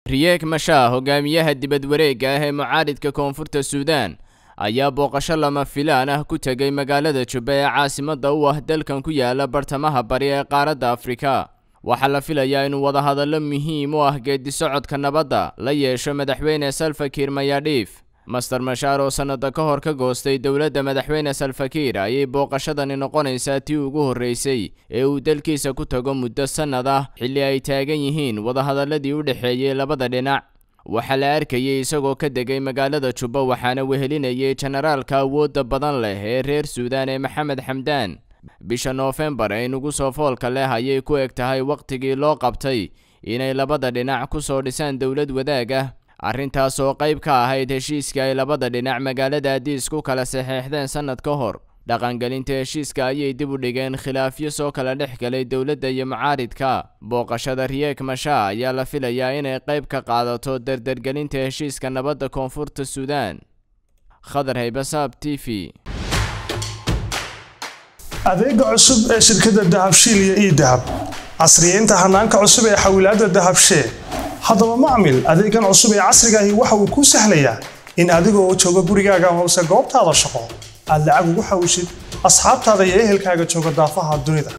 riyeek mashaa hogaamiyaha dibad wareegga ah ee mucaaridka koonfurta suudaan ayaa booqasho lama filaan ah ku tegay magaalada jubba ee caasimadda u ah dalkan ku yaala bartamaha bari ee qaaradda afrika waxaa la filayaa inuu wadahadallo muhiim u ah geeddi-socodka nabadda la yeesho madaxweyne salfakiir mayadhiif master mashaar oo sannada ka hor ka goostay dowladda madaxweyne salfakiir ayay booqashadani noqonaysaa tii ugu horreysay ee uu dalkiisa ku tago muddo sannad ah xilli ay taagan yihiin wadahadalladii u dhexeeyey labada dhinac waxaa la arkayay isagoo ka degay magaalada jubba waxaana wehelinayay jenaraalka awoodda badan leh ee reer suudaan ee maxamed xamdaan bisha noofembar ee nugu soo foolka leh ayay ku eg tahay wakhtigii loo qabtay inay labada dhinac ku soo dhisaan dowlad wadaag ah arrintaas oo qayb ka ahayd heshiiska ay labada dhinac magaalada adiis ku kala saxeexdeen sannad ka hor dhaqangelinta heshiiska ayay dib u dhigeen khilaafyo soo kala dhex galay dowladda iyo mucaaridka booqashada riyeek mashaa ayaa la filayaa inay qayb ka qaadato dardargelinta heshiiska nabadda koonfurta suudaan khadar haybasaab t v adeega cusub ee shirkadda dahabshiil iyo ii dahab casriyeynta hanaanka cusub ee xawilaadda dahabshee haddaba macmil adeegan cusub ee casriga ahi waxa uu kuu sahlayaa in adigoo jooga gurigaaga hoose goobtaada shaqo aad lacag ugu xawishid asxaabtaada iyo ehelkaaga jooga daafaha dunida